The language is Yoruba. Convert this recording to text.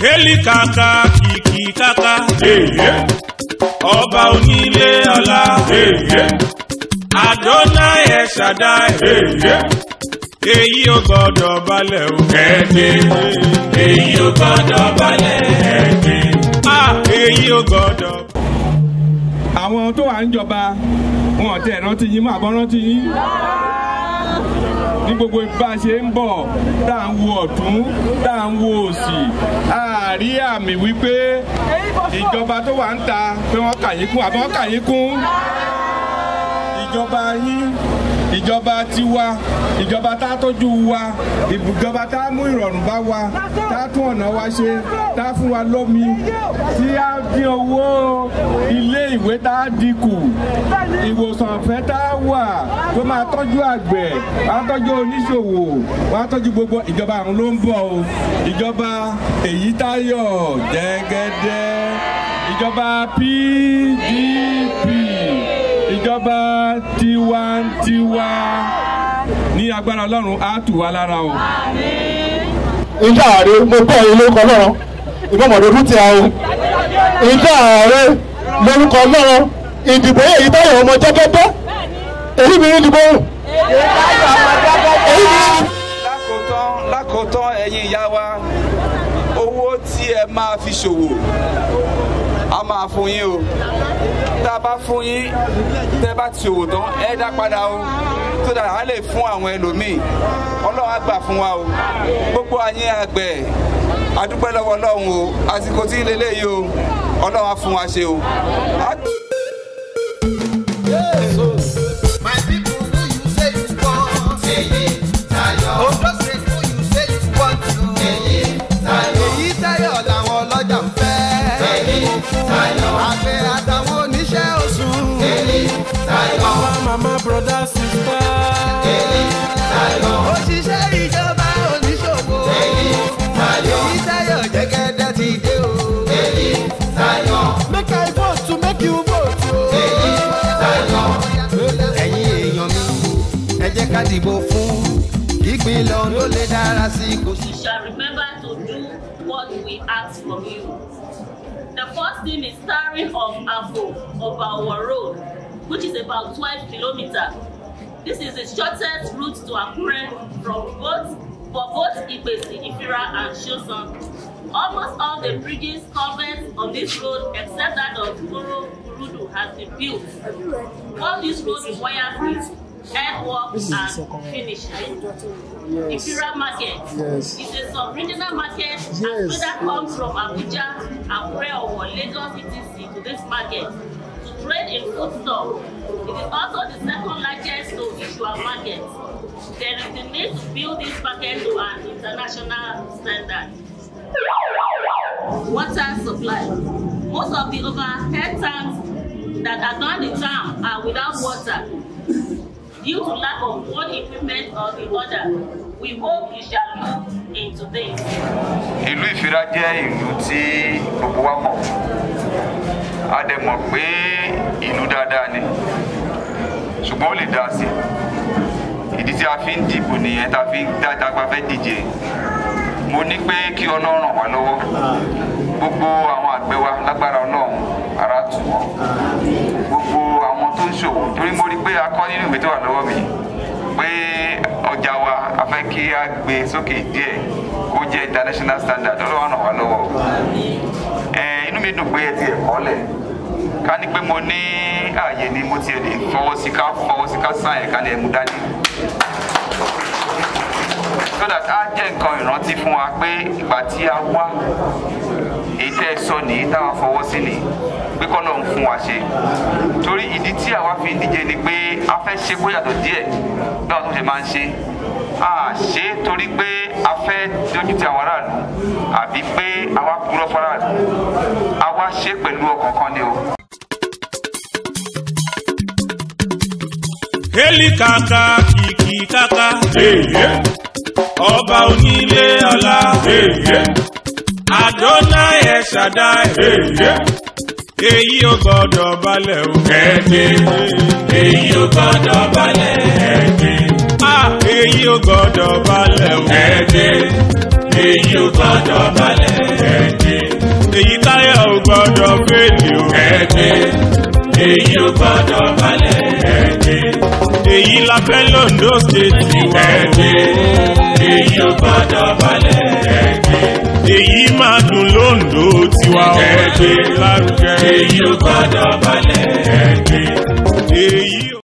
Hélì kàkà kìkì kàkà. Ọba onílé ọlá. Adonai ẹ̀ Shaddai. Èyí ò gbọ́dọ̀ balẹ̀ o. Ẹ̀ẹ́dẹ̀. Èyí ò gbọ́dọ̀ balẹ̀. Ẹ̀ẹ́dẹ̀. Ah, èyí ò gbọ́dọ̀. àwọn tó wà ń jọba wọn ò tẹ̀ rántí yín mọ́ àbọ̀ rántí yín ní gbogbo bá a ṣe ń bọ̀ tá à ń wo ọ̀tún tá à ń wo òsì a rí àmì wípé ìjọba tó wà ń ta pé wọ́n kà yín kún àbí wọ́n kà yín kún ìjọba yín ìjọba tiwa ìjọba tá a tọ́jú wa ìjọba tá a mú ìrọ̀rùn bá wa tá a tún ọ̀nà wa ṣe tá a fún wa lómi tí a dín owó ilé ìwé tá a dínkù ìwòsàn ọ̀fẹ́ tá a wà tó máa tọ́jú àgbẹ̀ wàá tọ́jú oníṣòwò wàá tọ́jú gbogbo ìjọba àrùn ló ń bọ̀ o ìjọba èyí táyọ̀ jẹ́gẹ́dẹ́ ìjọba PDP ìjọba tiwantiwa ní agbára ọlọ́run á tù wá lára o. ìjà ààrẹ mo kọ́ ilé orúkọ náà ìbọ̀mọ̀dé fún ti àwọn ìjà ààrẹ lórúkọ náà ìdìbò èyí táyọ̀ ọmọ jẹ́gẹ́dẹ́ èyí mi ní ìdìbò èyí mi ní. lákòótán lákòótán ẹ̀yin ìyá wa owó tí ẹ máa fi ṣòwò a máa fún yín o tá a bá fún yín tẹ́ bá ti ṣòwò tán ẹ dá padà o tó dára á lè fún àwọn ẹlòmíì ọlọ́run á gbà fún wa o gbogbo àyín àgbẹ̀ adúpẹ́ lọ́wọ́ ọlọ́run o àsìkò tí ń lélẹ́yìí o ọlọ́run á fún wa ṣe o. Á- My people who you say you want. Èyí Táyọ̀. Ondo State who you say you want to. Èyí Táyọ̀. Èyí Táyọ̀ làwọn ọlọ́jà ń fẹ́. Èyí Táyọ̀. Àgbẹ̀ àtàwọn oníṣẹ́ oṣù. Èyí Táyọ̀. Mama, mama, brother, sister. Èyí Táyọ̀. Òṣìṣẹ́ ìjọba oníṣòwò. Èyí Táyọ̀. Èyí Táyọ̀ jẹ́gẹ́dẹ́ ti dé o. Èyí Táyọ̀. make i vote to make you vote o. Èyí Táyọ̀. Ẹ̀yin èèyàn mi, ẹ jẹ́ ká dìbò fún ìpínlẹ̀ Ondo lè dára sí i kò sí. you shall remember to do what we ask from you. The first thing is starring of Afo of our road, which is about 12 kilometers. This is the shortest route to Akure from both for both Ipesi, Ifira, and Shosan. Almost all the bridges covered on this road, except that of Kuro Kurudu, has been built. All this road requires is earthwork and finishing. Ifira market Yes. is a sub-regional market Yes. and traders come from Abuja, Akure, or Lagos etc. to this market to trade in foodstuff. It is also the second largest to Ishua market. There is the need to build this market to an international standard. Water supply. Most of the overhead tanks that are done in town are without water due to lack of one equipment or the other. We hope you shall look into this. ìlú ìfira jẹ́ ìlú tí gbogbo wa mọ̀ a dẹ̀ mọ̀ pé ìlú dáadáa ni ṣùgbọ́n ó lè dá sí ìdí tí a fi ń dìbò nìyẹn tá a fi ń dáadáa gba fẹ́ díje mo ní pé kí ọlọ́run ràn wá lọ́wọ́ gbogbo àwọn àgbẹ̀ wa lágbára ọlọ́run ara tù wọ́n gbogbo àwọn tó ń ṣòwò torí mo rí pé a kọ́ nínú ìwé tó wà lọ́wọ́ mi pé ọjà wa a fẹ́ kí a gbé sókè díẹ̀ kó jẹ́ international standard ọlọ́run ràn wá lọ́wọ́ ẹ inú mi dùn pé ẹ ti ẹ̀kọ́ lẹ̀ ká ní pé mo ní ààyè ni mo tiẹ̀ lè fọwọ́ sí ká fọwọ́ sí ká sáyẹn ẹ̀ ká ní ẹ̀mú dání so that á jẹ́ nǹkan ìrántí fún wa pé ìgbà tí a wá èyí tẹ́ ẹ sọ nìyí táwa fọwọ́ sí nìyí pé kọ́ ló ń fún wa ṣe torí ìdí tí àwa fi ń díje ni pé a fẹ́ ṣe kó yàtọ̀ díẹ̀ bí àwọn tó ṣe máa ń ṣe a ṣe é torí pé a fẹ́ dojú ti àwọn aráàlú àbí pé àwa kúrò faraàlú àwa ṣe é pẹ̀lú ọkàn kan ni o. Hélì kàkà kìkì kàkà. Ọba onílé ọlá. Adonai ẹ̀ Shaddai. Èyí ò gbọ́dọ̀ balẹ̀ o. Ẹ̀ẹ́dẹ̀. Èyí ò gbọ́dọ̀ balẹ̀. Ẹ̀ẹ́dẹ̀. Ah, èyí ò gbọ́dọ̀ balẹ̀ o. Ẹ̀ẹ́dẹ̀. Èyí ò gbọ́dọ̀ balẹ̀. Ẹ̀ẹ́dẹ̀. èyí táyọ̀ ò gbọ́dọ̀ fèlè o. ẹgbẹ́ èyí ò gbọ́dọ̀ balẹ̀ ẹgbẹ́ èyí la fẹ́ londo state wa o. ẹgbẹ́ èyí ò gbọ́dọ̀ balẹ̀ ẹgbẹ́ èyí máa dùn londo tiwa o. Ẹgbẹ́. lárugẹ. èyí ò gbọ́dọ̀ balẹ̀